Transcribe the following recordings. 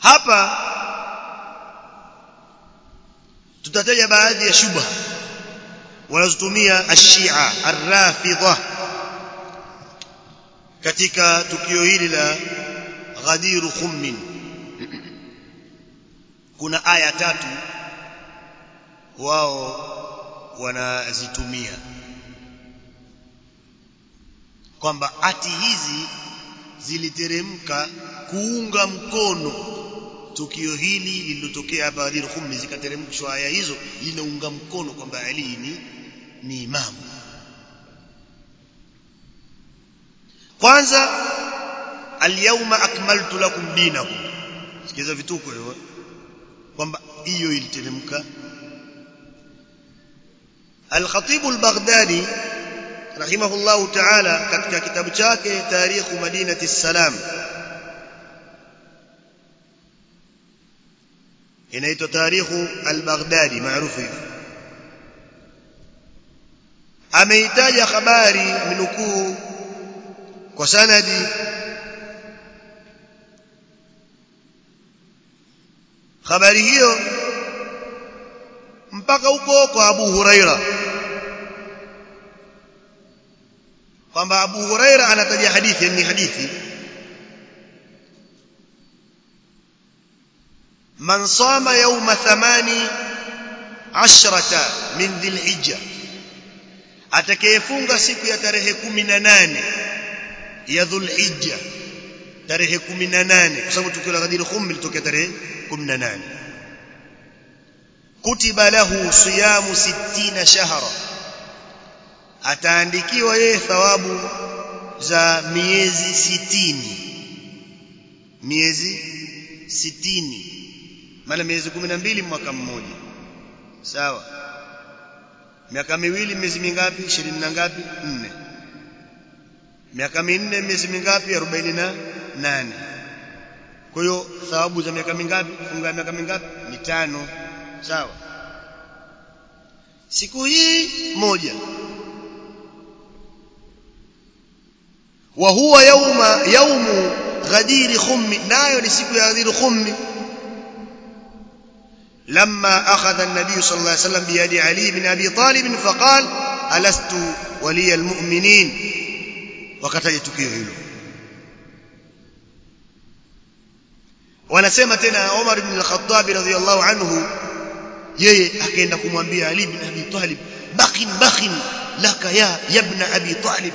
hapa tutataja baadhi ya shubha wanazotumia ashia arrafidha katika tukio hili la ghadiru khummin kuna aya tatu wao wanazitumia kwamba ati hizi ziliteremka kuunga mkono tukio hili lililotokea hapa Ghadir Khummi zikateremshwa aya hizo linaunga mkono kwamba Ali ni ni imamu kwanza alyawma akmaltu lakum dinakum sikiza vituko hivyo kwamba hiyo iliteremka Al-Khatib al-Baghdadi rahimahullahu ta'ala katika kitabu chake Tarikh Madinati Salam inaitwa Tarikh al-Baghdadi maarufu hivi ameitaja habari minukuu kwa sanadi habari hiyo mpaka huko kwa Abu Huraira kwamba Abu Huraira anataja hadithi ni hadithi man sama yawma thamani ashrata min dhilhijja atakayefunga siku ya tarehe 18 ya dhulhijja tarehe 18 kwa sababu tukio la Ghadir Khum litokea tarehe 18 kutiba lahu siyamu 60 shahra ataandikiwa yeye thawabu za miezi sitini miezi sitini maana miezi kumi na mbili mwaka mmoja sawa miaka miwili miezi mingapi ishirini na ngapi nne miaka minne miezi mingapi arobaini na nane kwa hiyo thawabu za miaka mingapi funga miaka mingapi mitano sawa siku hii moja وهو يوم يوم غدير خم نايو لسيكو غدير خم لما أخذ النبي صلى الله عليه وسلم بيد علي بن أبي طالب فقال ألست ولي المؤمنين وكتاج tukio hilo wanasema tena Umar ibn al-Khattab radhiyallahu anhu yeye akaenda kumwambia Ali ibn Abi Talib bakhin bakhin laka ya ibn Abi Talib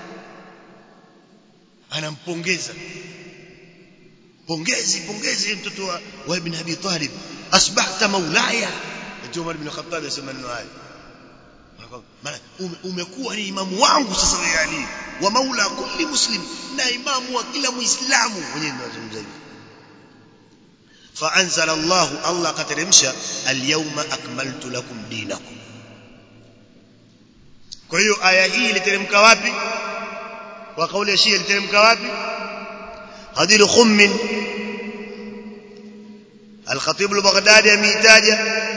anampongeza pongezi pongezi mtoto wa, wa ibn Abi Talib asbahta maulaya ndio Umar ibn Khattab yasema neno haya maana umekuwa ni imamu wangu sasa wewe Ali wa maula kulli muslim na imamu wa kila muislamu mwenyewe anazungumza hivi فأنزل الله الله كترمش اليوم أكملت لكم دينكم kwa hiyo aya hii iliteremka wapi kwa kauli ya Shia iliteremka wapi Ghadir Khum Al-Khatib al-Baghdadi ameitaja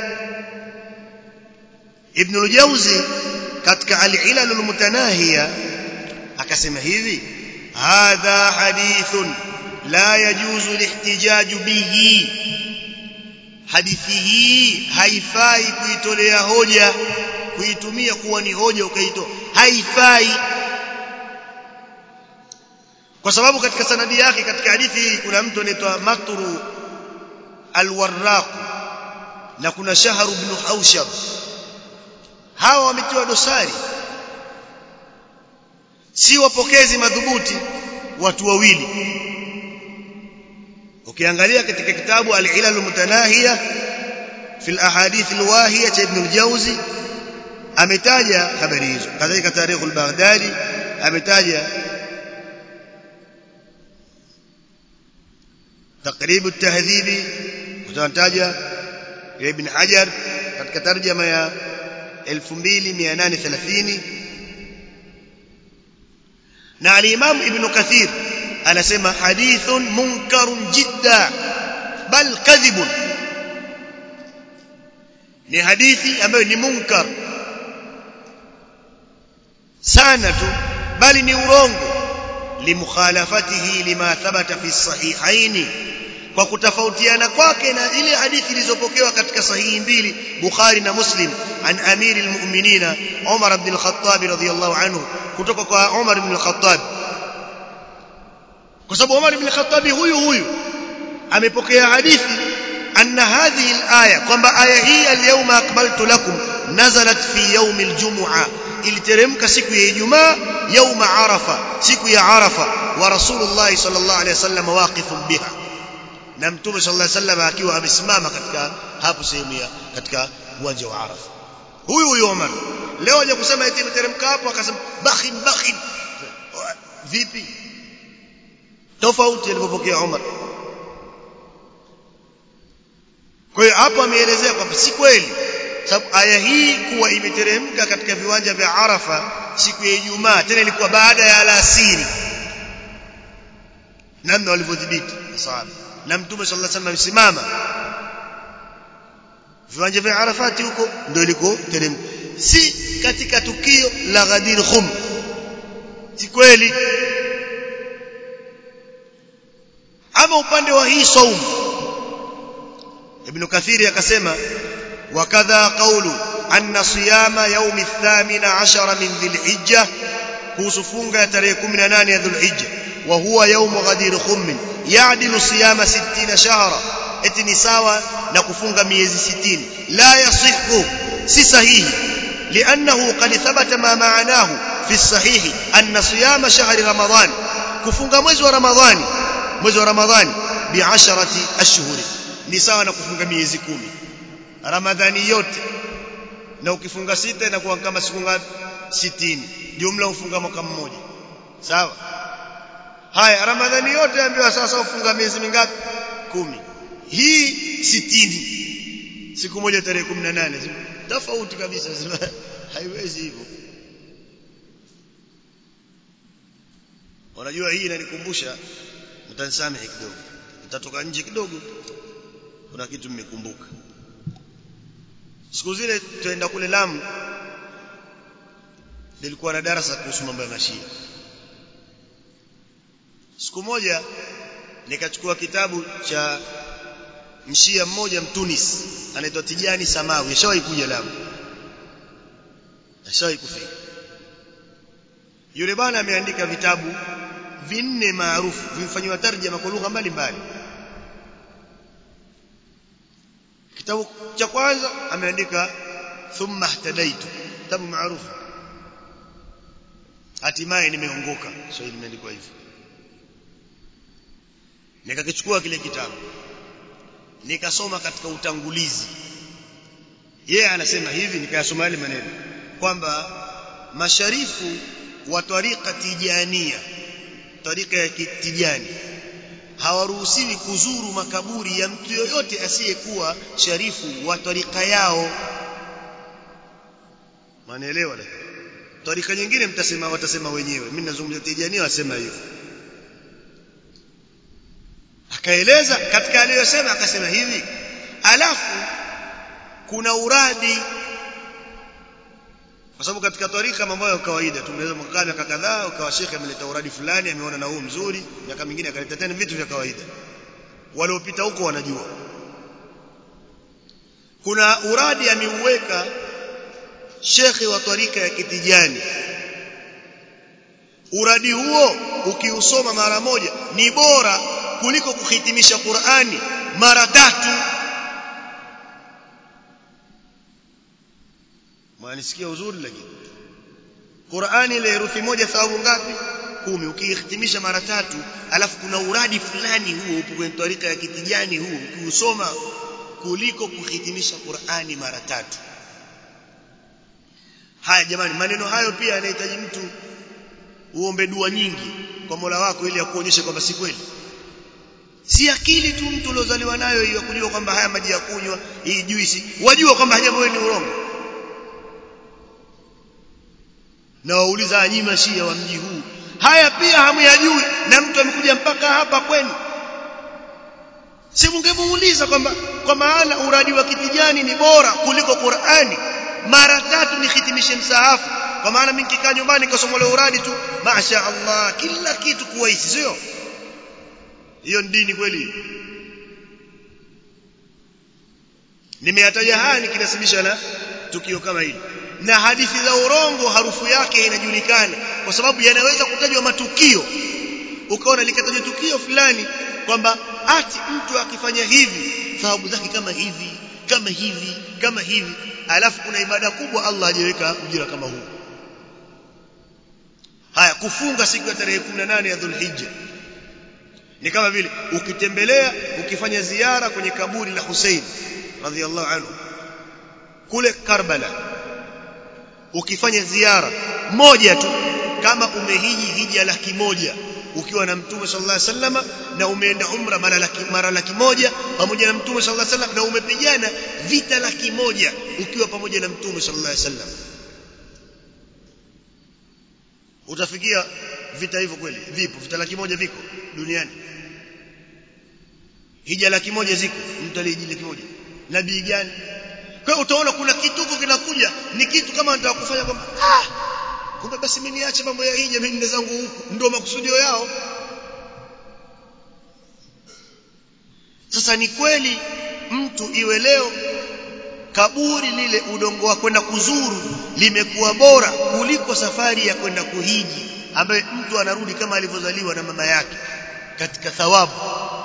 Ibn al-Jawzi katika al-Ilal al-Mutanahiya akasema hivi hadha hadithun la yajuzu lihtijaj bihi hadithi hii haifai kuitolea hoja kuitumia kuwa ni hoja ukaitoa haifai kwa sababu katika sanadi yake katika hadithi hii kuna mtu anaitwa Matru al-Warraq na kuna Shahr ibn Haushab hawa wametiwa dosari si wapokezi madhubuti watu wawili ukiangalia katika kitabu al-Ilal al-Mutanahiya fi al-ahadith al-wahiya cha Ibn al-Jawzi ametaja habari hizo kadhalika tarikh al-Baghdadi ametaja تقريب التهذيب وتنتاج ابن حجر katika tarjama ya 2830 na al-Imam Ibn Kathir anasema hadithun munkarun jidda bal kadhibun ni hadithi ambayo ni munkar sana tu bali ni urongo limukhalafatihi lima thabata fi sahihaini kwa kutofautiana kwake na ile hadithi ilizopokewa katika sahihi mbili Bukhari na Muslim an amiri almu'minina Umar ibn al-Khattab radhiyallahu anhu kutoka kwa Umar ibn al-Khattab kwa sababu Umar ibn al-Khattab huyu huyu amepokea hadithi anna hadhihi al-aya kwamba aya hii al-yawma akmaltu lakum nazalat fi yawm al-jum'a iliteremka siku ya Ijumaa yauma Arafa siku ya Arafa wa Rasulullah sallallahu alaihi wasallam waqifun biha na Mtume sallallahu alaihi wasallam akiwa amesimama katika hapo sehemu ya katika uwanja wa Arafa huyu huyu Umar leo aje kusema eti imeteremka hapo akasema bakhin bakhin vipi tofauti alipopokea Umar kwa hiyo hapo ameelezea kwamba si kweli sababu aya hii kuwa imeteremka katika viwanja vya Arafa siku ya Ijumaa tena ilikuwa baada ya alasiri namna walivyodhibiti sahaba na mtume sallallahu alaihi wasallam amesimama viwanja vya Arafati huko ndio iliko teremka si katika tukio la Ghadir Khum si kweli ama upande wa hii saumu ibn kathiri akasema wakadha qawlu anna siyama yawm ath-thamin 'ashara min dhil-hijja kuhusu funga ya tarehe 18 ya dhul-hijja wa huwa yawm ghadir khum ya'dilu siyama 60 shahra eti ni sawa na kufunga miezi 60 la yasihhu si sahihi لانه قد ثبت ما معناه في الصحيح ان صيام شهر رمضان kufunga mwezi wa ramadhani mwezi wa ramadhani bi 10 ashhur ni sawa na kufunga miezi kumi ramadhani yote na ukifunga sita inakuwa kama siku ngapi 60 jumla ufunga mwaka mmoja sawa haya ramadhani yote ambiwa sasa ufunga miezi mingapi kumi hii 60 siku moja tarehe 18 tofauti kabisa haiwezi hivyo unajua hii inanikumbusha mtanisamehe kidogo nitatoka nje kidogo kuna kitu mmekumbuka siku zile tuenda kule Lamu nilikuwa na darasa kuhusu mambo ya mashia siku moja nikachukua kitabu cha mshia mmoja mtunis anaitwa Tijani Samawi ashawahi kuja Lamu ashawahi kufika yule bwana ameandika vitabu vinne maarufu vimefanywa tarjama kwa lugha mbalimbali kitabu cha kwanza ameandika thumma ihtadaitu kitabu maarufu hatimaye nimeongoka so limeandikwa hivyo nikakichukua kile kitabu nikasoma katika utangulizi yeye anasema hivi nikayasoma yale maneno kwamba masharifu wa tariqa tijania tariqa ya tijani hawaruhusiwi kuzuru makaburi ya mtu yoyote asiyekuwa sharifu wa tarika yao manaelewa tarika nyingine mtasema watasema wenyewe mimi nazungumzia tijania wasema hivyo akaeleza katika aliyosema akasema hivi alafu kuna uradi kwa sababu katika tarika mambo ya kawaida tunaweza mkaa miaka kadhaa ukawa shekhe ameleta uradi fulani ameona na huu mzuri miaka mingine akaleta tena vitu vya kawaida waliopita huko wanajua kuna uradi ameuweka shekhe wa tarika ya kitijani uradi huo ukiusoma mara moja ni bora kuliko kuhitimisha Qur'ani mara tatu mwanisikia uzuri lakini Qur'ani ile herufi moja thawabu ngapi kumi ukihitimisha mara tatu alafu kuna uradi fulani huo upo kwenye tarika ya kitijani huo ukiusoma kuliko kuhitimisha Qur'ani mara tatu haya jamani maneno hayo pia yanahitaji mtu uombe dua nyingi kwa Mola wako ili akuonyeshe kwamba si kweli si akili tu mtu uliozaliwa nayo hiyo kujua kwamba haya maji ya kunywa hii juisi wajua kwamba jambo ni urongo na wauliza nyinyi mashia wa mji huu haya pia hamyajui na mtu amekuja mpaka hapa kwenu si mungemuuliza kwamba kwa maana uradi wa kitijani ni bora kuliko Qur'ani mara tatu nihitimishe msahafu kwa maana mimi nikikaa nyumbani nikasoma ule uradi tu masha Allah kila kitu kuwa hisi sio hiyo ni dini kweli nimeyataja haya nikinasibisha na tukio kama hili na hadithi za urongo harufu yake inajulikana kwa sababu yanaweza kutajwa matukio ukaona likatajwa tukio fulani kwamba ati mtu akifanya hivi thawabu zake kama hivi kama hivi kama hivi alafu kuna ibada kubwa Allah hajaweka ujira kama huu haya kufunga siku ya tarehe 18 ya Dhulhijja ni kama vile ukitembelea ukifanya ziara kwenye kaburi la Hussein radhiallahu anhu kule Karbala ukifanya ziara moja tu kama umehiji hija laki moja ukiwa na mtume sallallahu alaihi wasallam na umeenda umra mara laki, mara laki moja pamoja na mtume sallallahu alaihi wasallam na umepigana vita laki moja ukiwa pamoja na mtume sallallahu alaihi wasallam utafikia vita hivyo kweli vipo vita laki moja viko duniani hija laki moja ziko mtu aliyejiji laki moja nabii gani kwa hiyo utaona kuna kituko kinakuja ni kitu kama nataka kufanya kwamba ah kumbe basi mimi niache mambo ya hija mimi nende zangu huku ndio makusudio yao sasa ni kweli mtu iwe leo kaburi lile udongo wa kwenda kuzuru limekuwa bora kuliko safari ya kwenda kuhiji ambaye mtu anarudi kama alivyozaliwa na mama yake katika thawabu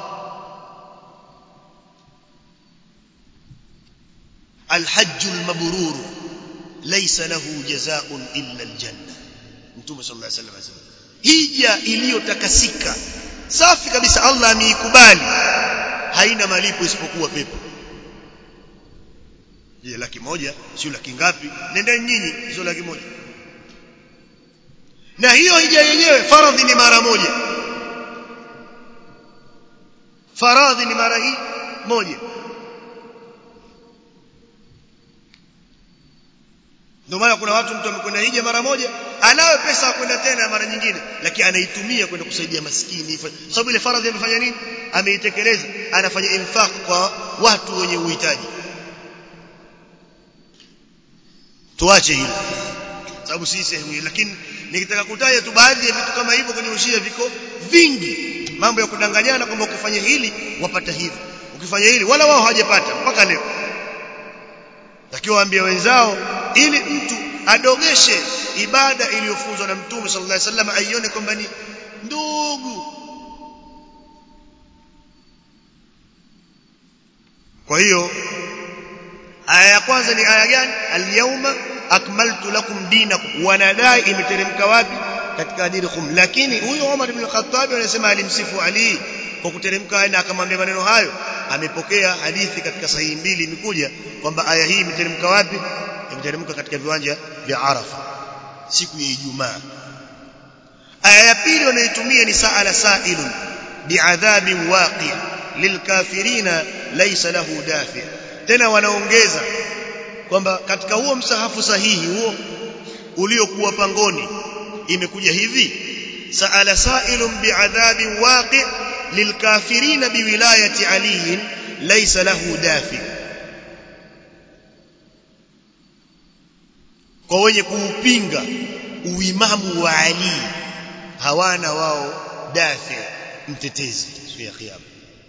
الحج المبرور ليس له جزاء إلا الجنة Mtume صلى الله عليه وسلم anasema hija iliyotakasika safi kabisa Allah ameikubali haina malipo isipokuwa pepo je laki moja sio laki ngapi nendeni nyinyi sio laki moja na hiyo hija yenyewe faradhi ni mara moja faradhi ni mara hii moja ndio maana kuna watu mtu amekwenda hija mara moja anayo pesa ya kwenda tena mara nyingine lakini anaitumia kwenda kusaidia maskini sababu ile faradhi amefanya nini ameitekeleza anafanya infaq kwa watu wenye uhitaji tuache hilo sababu si sehemu hii lakini nikitaka kutaja tu baadhi ya vitu kama hivyo kwenye ushia viko vingi mambo ya kudanganyana kwamba ukifanya hili wapata hivi ukifanya hili wala wao hawajapata mpaka leo takiwa waambie wenzao ili mtu adogeshe ibada iliyofunzwa na mtume sallallahu alaihi wasallam aione kwamba ni ndugu kwa hiyo aya ya kwanza ni aya gani al-yawma akmaltu lakum dinakum wanadai imeteremka wapi katika hadithi khum lakini huyo Umar ibn Khattab anasema alimsifu Ali kwa kuteremka na akamwambia maneno hayo amepokea hadithi katika sahihi mbili imekuja kwamba aya hii imeteremka wapi imeteremka katika viwanja vya Arafa siku ya Ijumaa aya ya pili wanayotumia ni saala sailun bi'adhabin waqi' lilkafirina laysa lahu dafi' tena wanaongeza kwamba katika huo msahafu sahihi huo uliokuwa pangoni imekuja hivi saala sailun bi'adhabin waqi' lilkafirina biwilayati ali laysa lahu dafi' kwa wenye kuupinga uimamu wa Ali hawana wao dafi mtetezi siku ya kiyama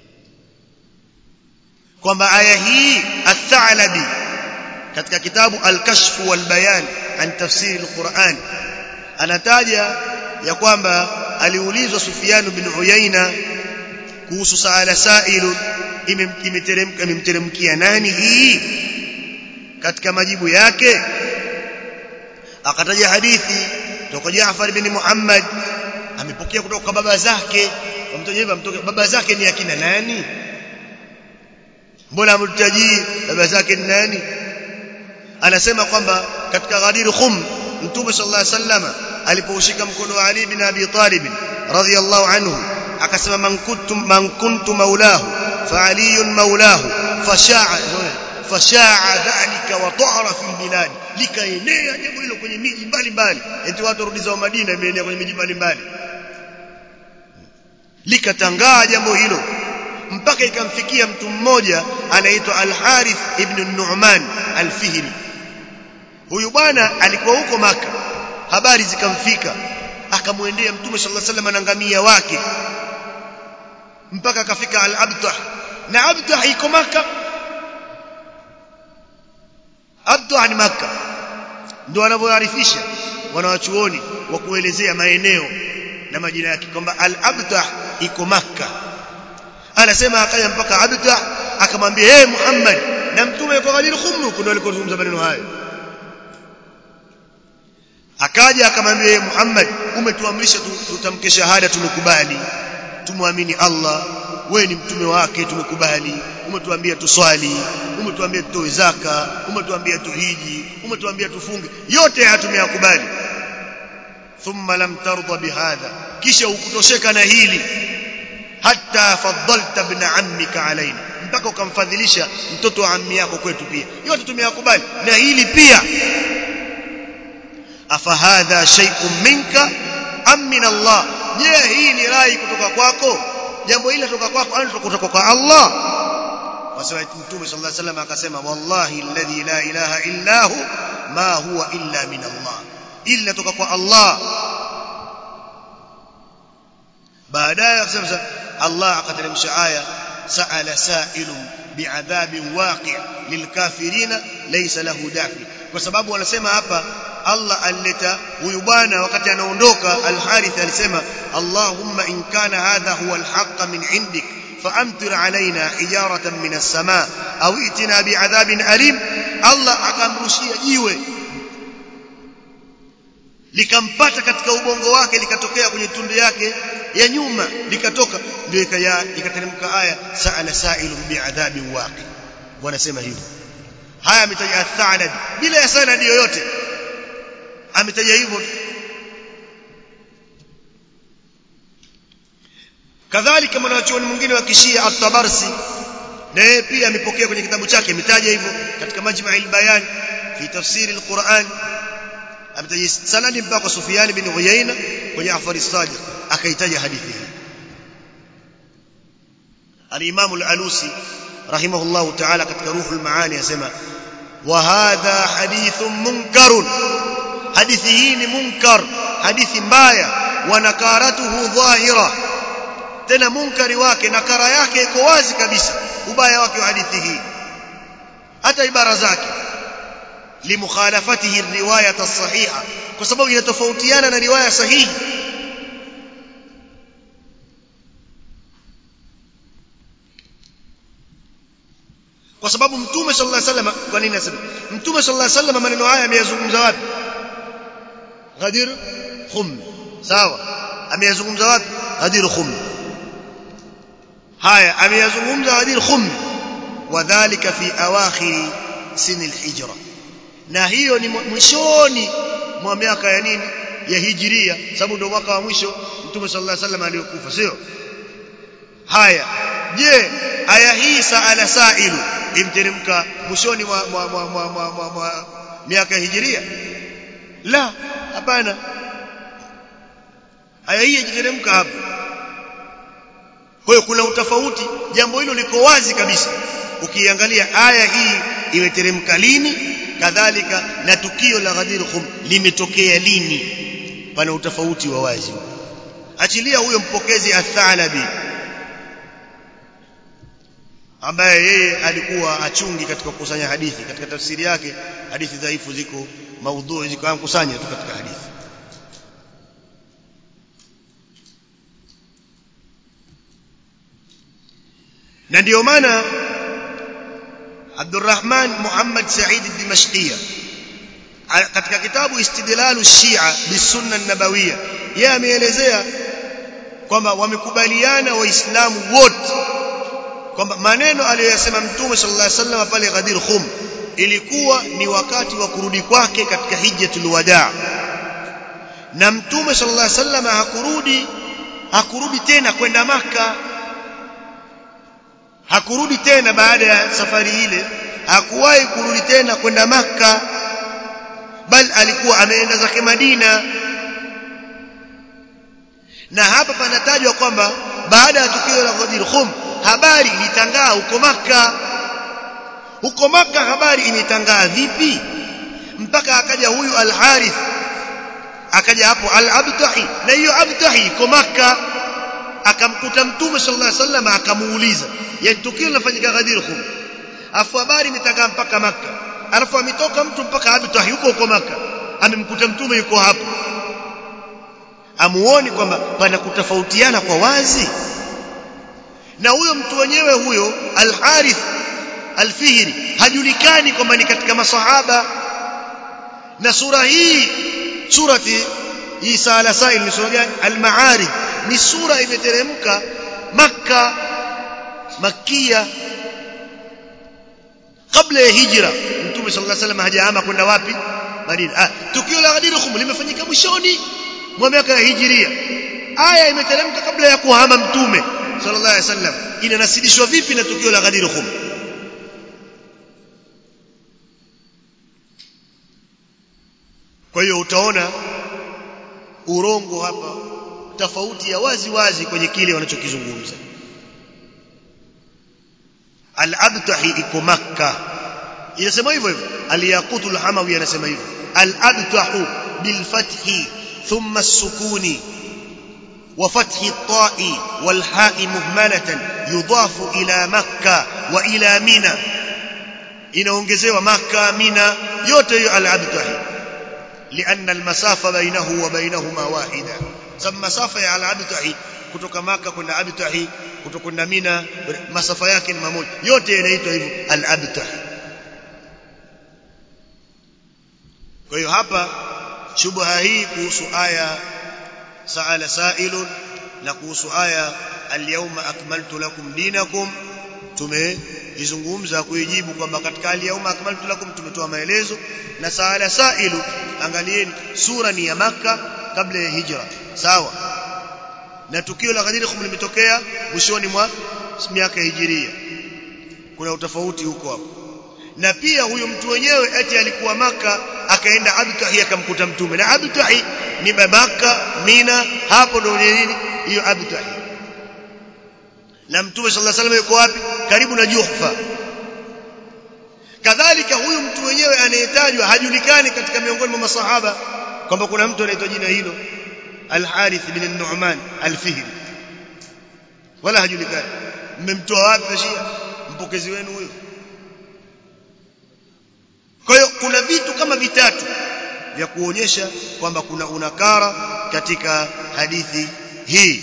kwamba aya hii athalabi katika kitabu al-kashf wal bayan an tafsir al-Qur'an anataja ya kwamba aliulizwa Sufyan bin Uyaina kuhusu saala sailu imeteremka imemteremkia nani hii katika majibu yake akataja hadithi kutoka Jaafar bin Muhammad amepokea kutoka kwa baba zake mtoje hivyo mtoke baba zake ni akina nani mbona mtaji baba zake ni nani anasema kwamba katika Ghadir Khum Mtume sallallahu alaihi wasallam alipoushika mkono wa Ali bin Abi Talib radhiyallahu anhu akasema man kuntum man kuntu maulahu fa Ali maulahu fasha'a fashaa dhalika wa dhara fi bilad likaenea jambo hilo kwenye miji mbalimbali eti watu warudi zao Madina imeenea kwenye miji mbalimbali likatangaa jambo hilo mpaka ikamfikia mtu mmoja anaitwa Al-Harith ibn Nu'man Al-Fihri huyu bwana alikuwa huko maka habari zikamfika akamwendea mtume sallallahu alaihi wasallam na ngamia wake mpaka akafika Al-Abtah na Abtah iko maka abtah ni makka ndio wanavyoarifisha wanawachuoni wa kuelezea maeneo na majina yake kwamba al-abtah iko makka anasema akaja mpaka abtah akamwambia hey Muhammad na mtume yuko Ghadir Khum ndio alikozungumza maneno hayo akaja akamwambia hey Muhammad umetuamrisha tutamke shahada tumekubali tumwamini Allah wewe ni mtume wake tumekubali umetuambia tuswali umetuambia tutoe zaka umetuambia tuhiji umetuambia tufunge yote haya tumeyakubali thumma lam tarda bihadha kisha ukutosheka na hili hatta faddalta ibn ammika alaina mpaka ukamfadhilisha mtoto wa ammi yako kwetu pia yote tumeyakubali na hili pia afahadha shay'un minka am min Allah je hii ni rai kutoka kwako jambo hili kutoka kwako au kutoka kwa Allah wasema mtume sallallahu alaihi wasallam akasema wallahi alladhi la ilaha illa hu ma huwa illa min Allah ili natoka kwa Allah baadaye akasema Allah akateremsha aya sa'ala sa'ilun bi'adhabin waqi' lilkafirina laysa lahu dafi kwa sababu wanasema hapa Allah alileta huyu bwana wakati anaondoka al-Harith alisema Allahumma in kana hadha huwa al-haqq min indik فأمطر علينا حجارة من السماء أو ائتنا بعذاب أليم الله akamrushia jiwe likampata katika ubongo wake likatokea kwenye tundu yake ya nyuma likatoka ndio ikateremka aya sa'ala sa'ilun bi'adhabin waqi wanasema hivyo haya ametaja athanad bila ya sanadi yoyote ametaja hivyo kadhalika mwanachuoni mwingine wa kishia at-Tabarsi na yeye pia amepokea kwenye kitabu chake ametaja hivyo katika majma' al-bayan fi tafsir al-Qur'an ametaja sanadi mpaka kwa Sufyan bin Uyayna kwenye Afar as-Sadiq akaitaja hadithi hii al-Imam al-Alusi rahimahullah ta'ala katika Ruhul Maani yasema wa hadha hadithun munkarun hadithi hii ni munkar hadithi mbaya wa nakaratuhu dhahira tena munkari wake nakara yake iko wazi kabisa ubaya wake wa hadithi hii hata ibara zake limukhalafatihi riwayat as-sahiha kwa sababu inatofautiana na riwaya sahihi kwa sababu mtume sallallahu alaihi wasallam kwa nini nasema mtume sallallahu alaihi wasallam maneno haya ameyazungumza wapi Ghadir Khum sawa ameyazungumza wapi Ghadir Khum haya ameyazungumza Ghadir Khum wadhālika fi awakhir sin al-hijra na hiyo ni mwishoni mwa miaka ya nini ya hijiria sababu ndio mwaka wa mwisho mtume sallallahu alaihi wasallam aliyokufa sio haya je aya hii saala sailu imteremka mwishoni mwa, mwa, mwa, mwa, mwa, mwa, mwa miaka ya hijiria la hapana aya hii ijiteremka hapo kwa hiyo kuna utofauti jambo hilo liko wazi kabisa ukiangalia aya hii imeteremka lini kadhalika na tukio la Ghadir Khum limetokea lini pana utofauti wa wazi achilia huyo mpokezi athalabi ambaye yeye alikuwa achungi katika kukusanya hadithi katika tafsiri yake hadithi dhaifu ziko maudhui ziko kusanya tu katika hadithi na ndio maana Abdurrahman Muhammad Said al-Dimashqiyya katika kitabu Istidlalu Shia bisunna an-nabawiyya yeye ameelezea kwamba wamekubaliana waislamu wote kwamba maneno aliyoyasema mtume sallallahu alaihi wasallam pale Ghadir Khum ilikuwa ni wakati wa kurudi kwake katika hijjatul wadaa na mtume sallallahu alaihi wasallam hakurudi hakurudi tena kwenda maka hakurudi tena baada ya safari ile hakuwahi kurudi tena kwenda maka bal alikuwa ameenda zake Madina na hapa panatajwa kwamba baada ya tukio la Ghadir Khum habari ilitangaa huko maka huko maka habari imetangaa vipi mpaka akaja huyu al-Harith akaja hapo al-Abtahi na hiyo Abtahi iko maka akamkuta mtume sallallahu alaihi wasallam akamuuliza yani tukio linafanyika Ghadir Khum afu habari imetangaa mpaka maka alafu ametoka mtu mpaka Abtah yuko huko maka amemkuta mtume yuko hapo amuoni kwamba pana kutofautiana kwa wazi na huyo mtu wenyewe huyo al-Harith al-Fihri hajulikani kwamba ni katika masahaba na sura hii surati Isa al-Sail ni sura gani al-Ma'arij ni sura imeteremka Makka Makia kabla ya hijra Mtume sallallahu alaihi wasallam hajaama kwenda wapi Madina ah tukio la Ghadir Khum limefanyika mwishoni mwa miaka ya hijiria aya imeteremka kabla ya kuhama Mtume sallallahu alaihi wasallam inanasidishwa vipi na tukio la Ghadir Khum kwa hiyo utaona urongo hapa tofauti ya wazi wazi kwenye kile wanachokizungumza al-abtahi iko makka inasema hivyo hivyo al-yaqutul hamawi anasema hivyo al-abtahu bil fathi thumma as-sukuni وفتح الطاء والحاء مهملة يضاف إلى مكة وإلى منى inaongezewa maka mina yote hiyo al-abtahi لأن المسافة بينه وبينهما واحدة سم مسافة ya al-abtahi kutoka maka kwenda abtahi kutoka kwenda mina masafa yake ni mamoja yote inaitwa hivyo al-abtahi kwa hiyo hapa shubha hii kuhusu aya sa'ala sa'ilun na kuhusu aya al-yawma akmaltu lakum dinakum tumeizungumza kuijibu kwamba katika al-yawma akmaltu lakum tumetoa maelezo na sa'ala sa'ilu angalieni sura ni ya maka kabla ya hijra sawa na tukio la Ghadir Khum limetokea mwishoni mwa miaka hijiria kuna utofauti huko hapo na pia huyu mtu wenyewe eti alikuwa maka akaenda Abtahi akamkuta mtume na Abtahi ni Maka Mina hapo ndio nini hiyo Abtahi na mtume sallallahu alaihi wasallam yuko wapi karibu na Juhfa kadhalika huyu mtu wenyewe anayetajwa hajulikani katika miongoni mwa masahaba kwamba kuna mtu anaitwa jina hilo Al-Harith bin Nu'man Al-Fihri wala hajulikani mmemtoa wapi Shia mpokezi wenu huyo kwa hiyo kuna vitu kama vitatu vya kuonyesha kwamba kuna unakara katika hadithi hii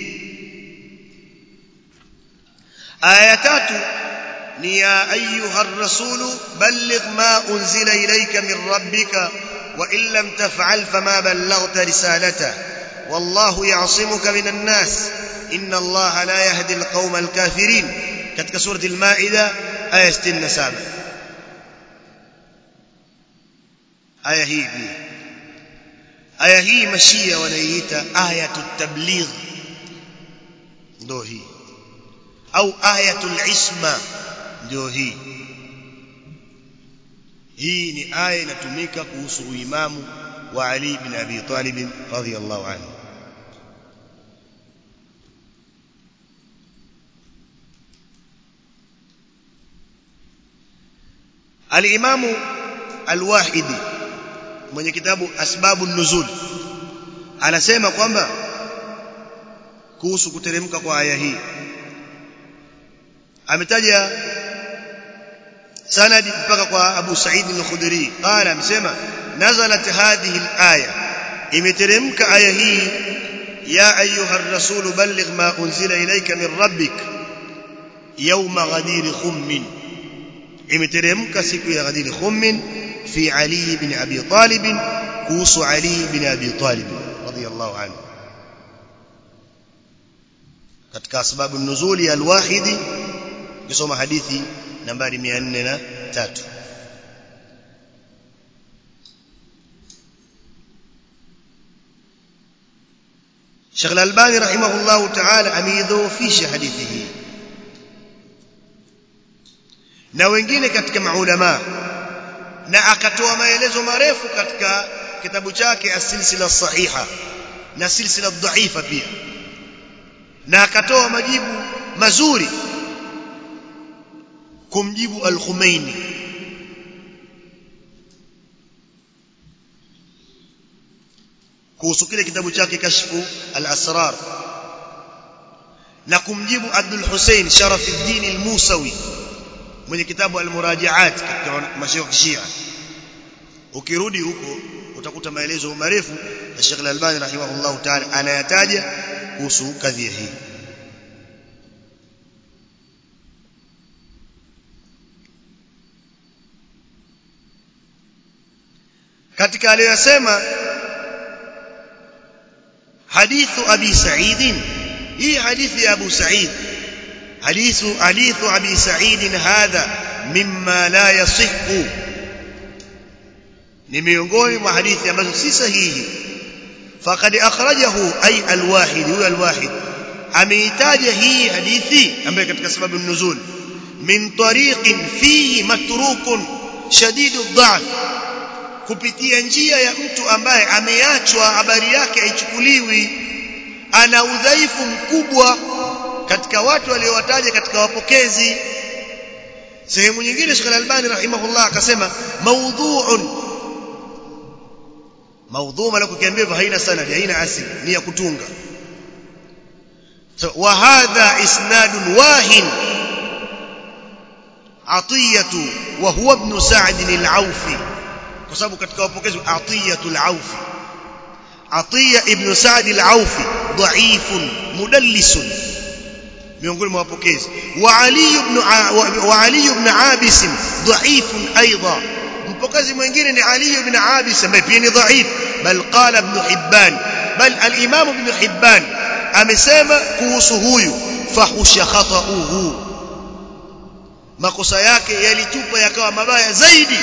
aya tatu ni ya ayuha rasulu balligh ma unzila ilayka min rabbika wa in lam taf'al fama ballaghta risalata wallahu ya'simuka minan nas inna allaha la yahdi alqawma alkafirin katika surati al-maida aya 67 aya hii pia aya hii mashia wanaiita ayatu tabligh ndio hii au ayatul isma ndio hii hii ni aya inatumika kuhusu uimamu wa Ali bin Abi Talib radhiyallahu anhu al-Imamu al-Wahidi mwenye kitabu asbabu nuzul anasema kwamba kuhusu kuteremka kwa aya hii ametaja sanadi mpaka kwa Abu Sa'id al-Khudri qala amesema nazalat hadhihi al-aya imeteremka aya hii ya ayuha ar-rasul balligh ma unzila ilayka min rabbik yawma ghadir khummin imeteremka siku ya ghadir khummin في علي بن أبي طالب كوس علي بن أبي طالب رضي الله عنه katika sababu nuzuli al-wahidi kusoma hadithi nambari 403 Sheikh Al-Albani rahimahullah ta'ala ameidhoofisha hadithi hii na wengine katika maulama na akatoa maelezo marefu katika kitabu chake as-silsila sahiha na silsila dhaifa pia na akatoa majibu mazuri kumjibu al-Khumaini kuhusu kile kitabu chake kashfu al-asrar na kumjibu Abdul Hussein Sharafuddin al-Musawi mwenye kitabu al-murajaat katika mashaikh Shia ukirudi huko utakuta maelezo marefu ya Sheikh Al-Albani rahimahullah ta'ala anayataja kuhusu kadhia hii katika aliyosema hadithu abi sa'id hii hadithi ya abu sa'id hadithu hadithu abi sa'id hadha mimma la yasihhu ni miongoni mwa hadithi ambazo si sahihi faqad akhrajahu ay alwahid huwa alwahid ameitaja hii hadithi ambayo katika sababu nuzul min tariqin fihi matrukun shadidu dha'f kupitia njia ya mtu ambaye ameachwa habari yake haichukuliwi ana udhaifu mkubwa katika watu waliowataja katika wapokezi sehemu nyingine Sheikh Al-Albani rahimahullah akasema maudhu'un maudhu maana kukiambia hivyo haina sanad haina asili ni ya kutunga so, wa hadha isnadun wahin atiyatu wa huwa ibn sa'd al-awfi kwa sababu katika wapokezi atiyatu al-awfi atiya ibn sa'd al-awfi dha'ifun mudallisun miongoni mwa wapokezi wa ali ibn wa ali ibn abis dha'ifun aidan mpokezi mwingine ni Ali ibn Abis ambaye pia ni dhaif bal qala ibn Hibban bal al-Imam ibn Hibban amesema kuhusu huyu fahusha khata'uhu makosa yake yalitupa yakawa mabaya zaidi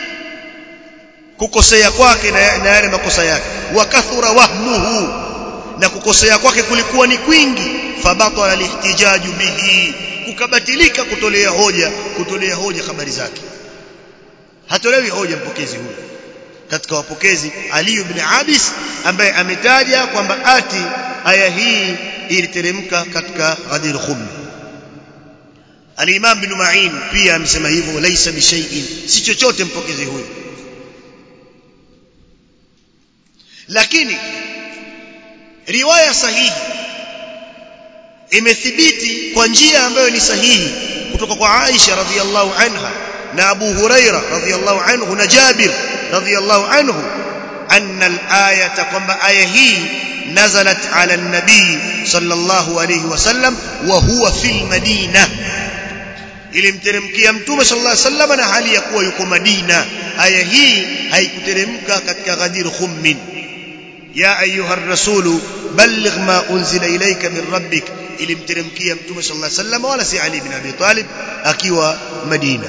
kukosea kwake na yale makosa yake wakathura wahmuhu na kukosea kwake kulikuwa ni kwingi fabatala lihtijaju bihi kukabatilika kutolea hoja kutolea hoja habari zake hatolewi hoja mpokezi huyu katika wapokezi Ali ibn Abis ambaye ametaja kwamba ati aya hii iliteremka katika Ghadir Khum Al-Imam bin Ma'in pia amesema hivyo laisa bishay'in si chochote mpokezi huyu lakini riwaya sahihi imethibiti kwa njia ambayo ni sahihi kutoka kwa Aisha radhiallahu anha na Abu Huraira radhiyallahu anhu na Jabir radhiyallahu anhu anna al-ayata kwamba aya hii nazalat ala an-nabii sallallahu alayhi wasallam wa huwa fil madina ilimteremkia mtume sallallahu alayhi wasallam na hali ya kuwa yuko Madina aya hii haikuteremka katika Ghadir Khummin ya ayuha ar-rasulu balligh ma unzila ilayka min rabbik ilimteremkia mtume sallallahu alayhi wasallam wala si Ali bin Abi Talib akiwa Madina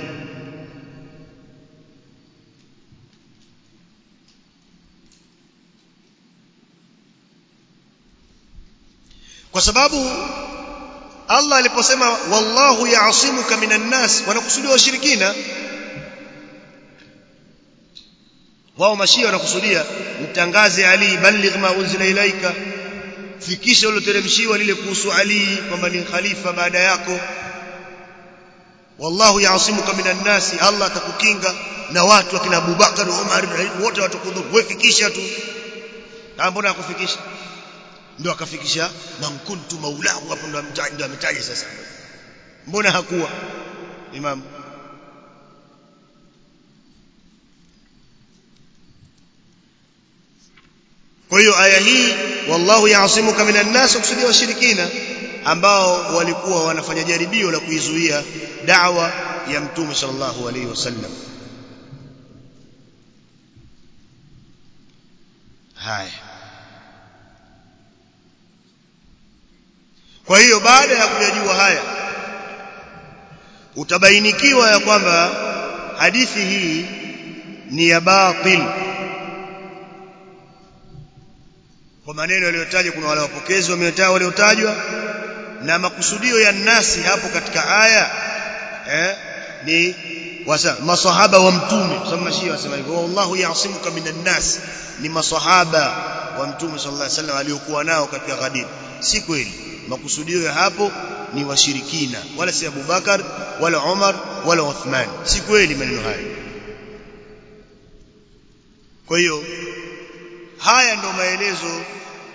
kwa sababu Allah aliposema wallahu ya'simuka minan nas wanakusudia washirikina wao mashia wanakusudia mtangaze Ali balligh ma unzila ilaika fikisha uloteremshiwa lile kuhusu Ali kwamba ni khalifa baada yako wallahu ya'simuka minan nas Allah atakukinga na watu akina Abubakar Umar wote watakudhuru wewe fikisha tu na mbona akufikisha ndio akafikisha man kuntu maulahu hapo ndo ndo ametaja sasa mbona hakuwa imam kwa hiyo aya hii wallahu yaasimuka minan nas kusudia washirikina ambao walikuwa wanafanya jaribio la kuizuia da'wa ya mtume sallallahu alaihi wasallam haya kwa hiyo baada ya kuyajua haya utabainikiwa ya kwamba hadithi hii ni ya batil kwa maneno yaliyotajwa kuna wale wapokezi wameotajwa waliotajwa na makusudio ya nasi hapo katika aya eh, ni wasa, masahaba wa mtume sababu mashia wasema hivyo wallahu yasimuka minan nas ni masahaba wa mtume sallallahu alaihi wasallam aliokuwa nao katika Ghadir si kweli makusudio ya hapo ni washirikina wala si Abu Bakar wala Umar wala Uthman si kweli maneno haya kwa hiyo haya ndo maelezo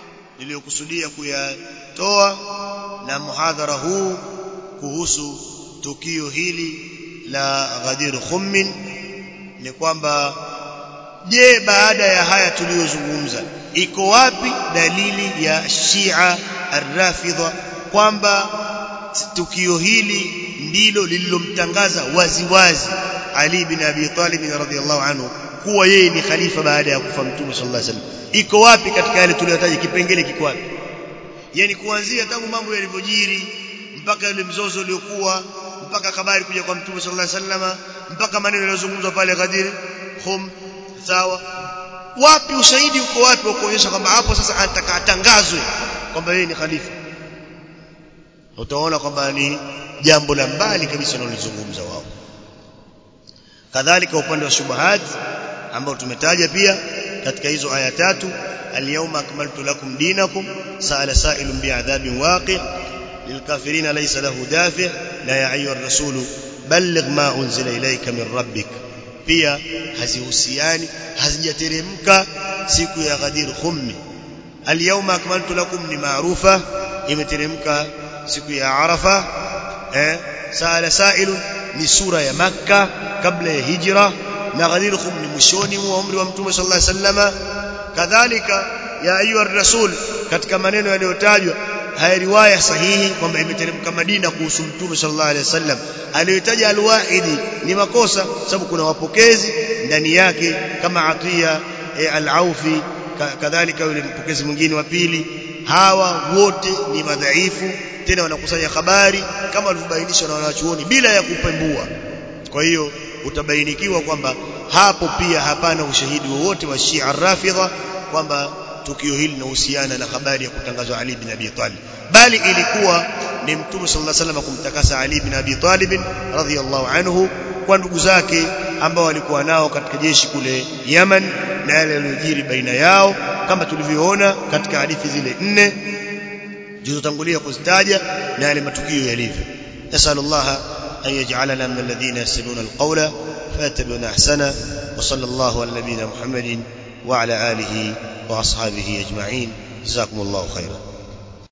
niliyokusudia kuyatoa na muhadhara huu kuhusu tukio hili la Ghadir Khummin ni kwamba je baada ya haya tuliyozungumza iko wapi dalili ya Shia Ar-Rafidha kwamba tukio hili ndilo lililomtangaza waziwazi Ali bin Abi Talib radhiyallahu anhu kuwa yeye ni khalifa baada ya kufa Mtume sallallahu alaihi wasallam iko wapi katika yale tuliyotaja kipengele kiko wapi yani kuanzia tangu mambo yalivyojiri mpaka ile mzozo uliokuwa mpaka habari kuja kwa Mtume sallallahu alaihi wasallam mpaka maneno yaliyozungumzwa pale Ghadir Khum sawa wapi ushahidi uko wapi wa kuonyesha kwamba hapo sasa anataka atangazwe kwamba yeye ni khalifa utaona kwamba ni jambo la mbali kabisa wanalizungumza wao kadhalika upande wa shubahat ambao tumetaja pia katika hizo aya tatu al-yawma akmaltu lakum dinakum sa'ala sa'ilun bi'adhabin waqi' lilkafirin laysa lahu dafi' la ya ayyuha ar-rasul balligh ma unzila ilayka min rabbik pia hazihusiani hazijateremka siku ya Ghadir Khummi al-yawma akmaltu lakum ni maarufa imeteremka siku ya Arafa eh sa'ala sa'ilun ni sura ya Makka kabla ya hijra na Ghadir Khum ni mwishoni mwa umri wa Mtume sallallahu alaihi wasallama kadhalika ya ayuha rasul katika maneno yaliyotajwa haya riwaya sahihi kwamba imeteremka Madina kuhusu Mtume sallallahu alaihi wasallam aliyotaja al-Wahidi ni makosa sababu kuna wapokezi ndani yake kama Atiya e, al-Aufi kadhalika yule mpokezi mwingine wa pili hawa wote ni madhaifu tena wanakusanya habari kama walivyobainishwa na wanachuoni bila ya kupembua kwa hiyo utabainikiwa kwamba hapo pia hapana ushahidi wowote wa Shia Rafidha kwamba tukio hili linahusiana na habari ya kutangazwa Ali bin Abi Talib bali ilikuwa ni Mtume sallallahu alaihi wasallam kumtakasa Ali bin Abi Talib radhiyallahu anhu kwa ndugu zake ambao walikuwa nao katika jeshi kule Yaman na yale yaliyojiri baina yao kama tulivyoona katika hadithi zile nne zilizotangulia kuzitaja na yale matukio yalivyo nasallallahu أن يجعلنا من الذين يستمعون القول فيتبعون أحسنه وصلى الله على نبينا محمد وعلى آله وأصحابه أجمعين جزاكم الله خيرا